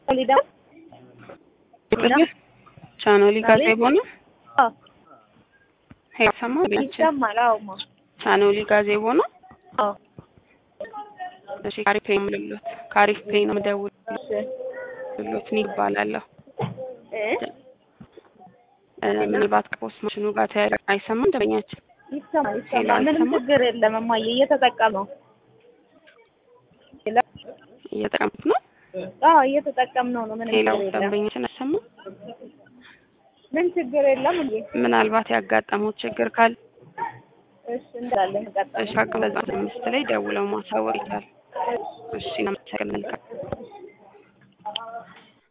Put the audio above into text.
ሊዳ ቻኖሊ ጋዜቦ ነው አዎ ሄሰማ ቤንች ይሰማል። አዎማ ቻኖሊ ጋዜቦ ነው። አዎ እሺ ካሪፍ ፔይ ምልሎት ካሪፍ ፔይ ነው የምደውልሎት እሺ ይባላለሁ። እ እ ምናልባት ከፖስት ማሽኑ ጋር ተያይዞ አይሰማም ደንበኛችን ይሰማል ሄሎ፣ ይሰማል። ምንም አይሰማም? ችግር የለም እማዬ እየተጠቀመው ሄሎ እየተጠቀምኩት ነው። አዎ እየተጠቀምነው ነው። ምንም ሌላው ችግር የለም። ደንበኛችን አይሰማም። ምን ችግር የለም እንዴ? ምናልባት ያጋጠመው ችግር ካለ እሺ እንዳለን ቀጣይ እሺ አቅም በዛ አምስት ላይ ደውለው ማሳወቅ ይቻላል። እሺ እናመሰግናለን። መልካም